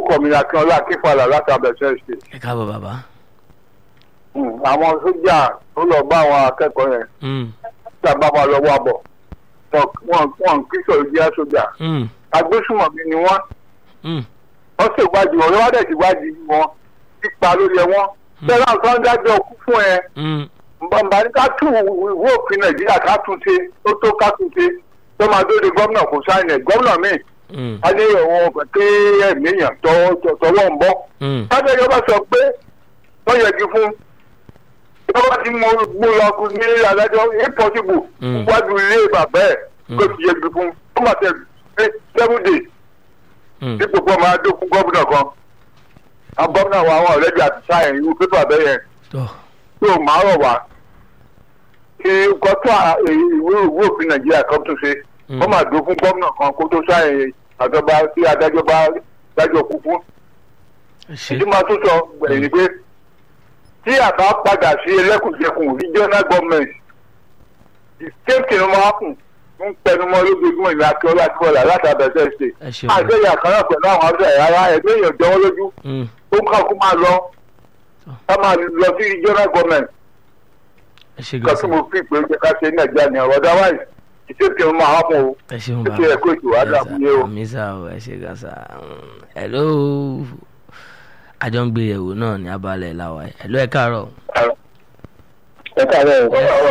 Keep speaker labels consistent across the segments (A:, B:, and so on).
A: orúkọ mi ni akínọlá akínfàlà láti abẹ́sẹ̀ ṣe
B: ẹ káàbọ̀ bàbá.
A: àwọn sójà tó lọ bá àwọn akẹ́kọ̀ọ́ yẹn
B: Mm,
A: tí a bá máa lọ wá bọ̀ wọn wọn wọn kí sọ̀rọ̀ jẹ́ sójà
B: mm,
A: agbésùmọ̀mí ni wọ́n
B: mm,
A: wọ́n sì wádìí wọn lọ́wọ́ dẹ̀ sì wádìí wọn pípa lórí ẹ wọn bẹ́ẹ̀ náà tó ń dájọ́ kú fún ẹ
B: mm,
A: bàbá ní ká tún ìwé òfin nàìjíríà ká tún ṣe ó tó ká tún ṣe tó máa dóde gómìnà kò sáyẹn ẹ̀ gómìnà míì
B: mm,
A: á ní ìwọ̀n ọ̀fẹ́ pé ẹ̀mí èèyàn tọwọ́ tọwọ́ ń bọ́
B: mm.
A: adájọ́ bá sọ pé wọ́n yẹgi fún ìjọba tí mo mú lọ kú ní adájọ́ impossible
B: Mm.
A: wájú ilé bàbá ẹ̀
B: Mm.
A: kó fi yẹgi fún ó mà tẹ seven days
B: Mm.
A: dípò pé ọmọ adó fún gómìnà kan àwọn gómìnà wa àwọn ọ̀rẹ́dì àti sáyẹn irú pépà bẹ́ẹ̀ yẹn
B: tọ́
A: tó máa rọ̀ wá kí gọ́tọ̀ ìwé ìwé òfin nàìjíríà kan tún ṣe
B: Mm.
A: wọ́n máa dó fún gómìnà kan kó tó sáyẹn àjọba tí adájọ́ bá dájọ́ kú fún
B: ẹ ṣe
A: ìdí máa tún sọ gbẹ̀yìn ni pé tí àbá padà sí ẹlẹ́kùnjẹkùn regional government the same thing ló máa kùn ń pẹnumọ́ lójoojúmọ́ ìlú akíọ́lá àti bọ́lá láti abẹ́sẹ̀ ṣe
B: ẹ ṣeun.
A: àgbẹ̀yà kan náà pẹ̀lú àwọn ọ̀sẹ̀ rárá ẹgbẹ́ èèyàn jọwọ́ lójú
B: Mm,
A: ó ń kàkú máa lọ ká máa lọ sí regional government
B: ẹ ṣe
A: kan tí
B: gan
A: mo fi pé ó jẹ́ ká ṣe ní nàìjíríà ní ọ̀rọ̀ otherwise the same thing ló máa hápọ̀ o
B: ẹ ṣeun
A: ó
B: bàbá.
A: ṣe ẹ̀kọ́ ètò àdàmúyé o.
B: àmì sá o ẹ ṣe gan sa. Mm, hello àjọ ń gbé yẹ̀wò náà ní abalẹ̀ làwà ẹ̀ hello ẹ káàárọ̀.
A: ẹ káàárọ̀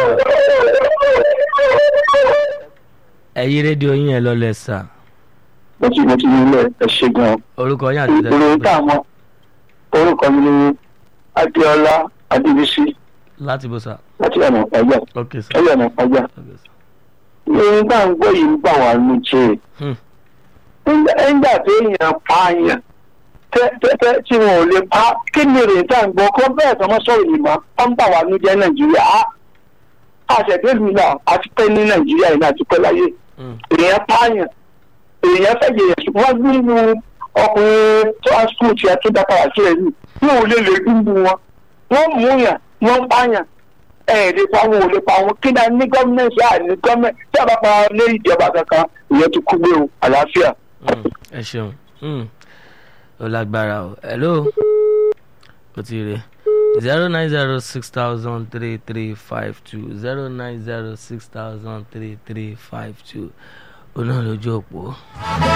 B: ẹ yí rédíò yín ẹ lọ́lẹ̀ sà
C: mo ti mo ti nílẹ̀ ẹ ṣe gan.
B: orúkọ yín àti
C: ìròyìn tá a mọ orúkọ mi ni adéọlá adébísí
B: láti bó sà.
C: láti ọ̀nà ìpájà
B: ok sà.
C: ẹ̀yọ̀ ọ̀nà ìpájà.
B: ok sà.
C: ìròyìn tá à ń gbọ́ yìí ń bà wá nù jẹ́
B: Hmm.
C: nígbà tó èèyàn pààyàn tẹ́tẹ́ tí wọn ò lè pa kí ni ìròyìn tá à ń gbọ́ kọ́ bẹ́ẹ̀ tó mọ́ sọ̀rọ̀ yìí mọ́ ọ́n bà wá nù jẹ́ nàìjíríà á àṣẹ̀dẹ́lù náà àti pẹ́ ní nàìjíríà yìí náà àti pẹ́ láyé
B: Mm,
C: èèyàn pààyàn èèyàn fẹ́ yẹ̀yẹ̀ ṣùgbọ́n wọ́n gbúngbù ọkùnrin tó á skul tiẹ̀ tó dápadà sílẹ̀ yìí wọn ò lè lè gbúngbù wọn wọ́n mú yàn wọ́n pààyàn ẹ̀ lè pa wọn ò lè pa wọn kí náà ní gọ́ọ̀mẹ̀ntì àà ní gọ́ọ̀mẹ̀ntì tí a bá pa lé ìjọba kankan ìyẹn ti kú gbé o àlàáfíà.
B: mm, ẹ ṣeun Mm, ó lágbára o hello ó ti rè zero nine zero six thousand three three five two zero nine zero six thousand three three five two ó náà lójú òpó.